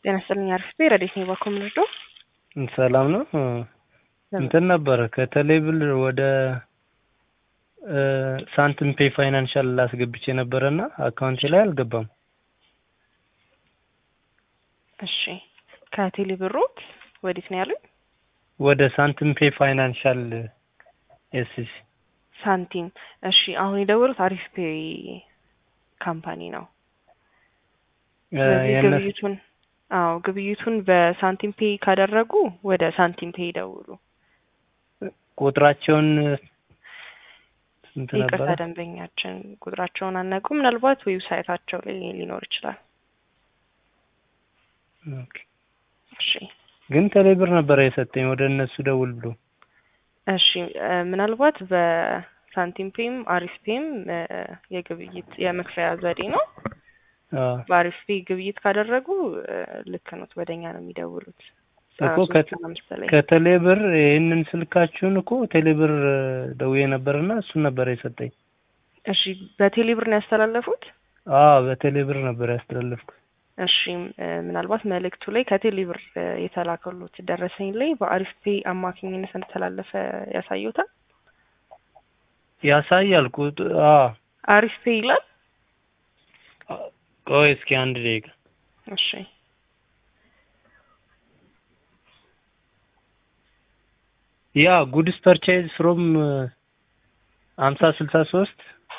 ጤና ይስጥልኝ። አሪፍ ረዴት ነው ባኮ ምንርዶ ሰላም ነው። እንትን ነበረ ከቴሌብል ወደ ሳንቲም ፔይ ፋይናንሻል ላስገብቼ ነበረና አካውንቴ ላይ አልገባም። እሺ ከቴሌ ብሮት ወዴት ነው ያሉኝ? ወደ ሳንቲም ፔይ ፋይናንሻል ኤስሲ ሳንቲም። እሺ አሁን የደወሉት አሪፍ ፔይ ካምፓኒ ነው። ስለዚህ የእነሱ ግብይቱን አዎ ግብይቱን በሳንቲም ፔይ ካደረጉ ወደ ሳንቲም ፔይ ይደውሉ። ቁጥራቸውን ስንት ይቅርታ ነበረ? ደንበኛችን ቁጥራቸውን አናውቁ። ምናልባት ዌብሳይታቸው ላይ ሊኖር ይችላል። ኦኬ። እሺ ግን ቴሌብር ነበረ የሰጠኝ ወደ እነሱ ደውል ብሎ። እሺ እ ምናልባት በሳንቲም ፔም አሪፍ ፔም እ የግብይት የመክፈያ ዘዴ ነው። አዎ በአሪፍ ፔ ግብይት ካደረጉ እ ልክ ነው፣ ወደኛ ነው የሚደውሉት። እኮ ከ- አምስት ላይ ከቴሌብር ይህንን ስልካችሁን እኮ ቴሌብር ደውዬ ነበርና እሱን ነበር የሰጠኝ። እሺ በቴሌብር ነው ያስተላለፉት። አዎ በቴሌብር ነበር ያስተላለፍኩት። እሺ እ ምናልባት መልእክቱ ላይ ከቴሌብር እ የተላከሉት ደረሰኝ ላይ በአሪፍ ፔ አማካኝነት እንደተላለፈ ያሳዩታል። ያሳያል ቁጥ አዎ አሪፍ ፔ ይላል። ቆይ እስኪ አንድ ደቂቃ እሺ ያ ጉድስ ፐርቼዝ ፍሮም ሀምሳ ስልሳ ሶስት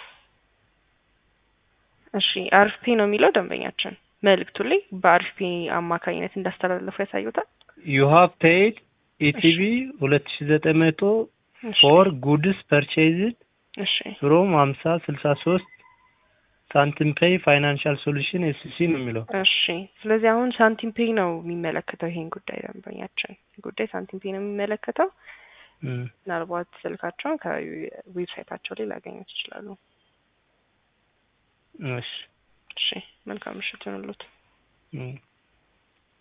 እሺ አሪፍ ፔ ነው የሚለው ደንበኛችን መልእክቱ ላይ በአሪፍ ፔ አማካኝነት እንዳስተላለፉ ያሳዩታል። ዩ ሃቭ ፔይድ ኢቲቪ ሁለት ሺ ዘጠኝ መቶ እሺ ፎር ጉድስ ፐርቼዝድ እሺ ፍሮም ሀምሳ ስልሳ ሶስት ሳንቲም ፔይ ፋይናንሻል ሶሉሽን ኤስሲ ነው የሚለው። እሺ ስለዚህ አሁን ሳንቲም ፔይ ነው የሚመለከተው ይሄን ጉዳይ ደንበኛችን ይህ ጉዳይ ሳንቲም ፔይ ነው የሚመለከተው። እም፣ ምናልባት ስልካቸውን ከዌብሳይታቸው ላይ ሊያገኙት ይችላሉ። እሺ እሺ መልካም ምሽት ይሁንልዎት። እም።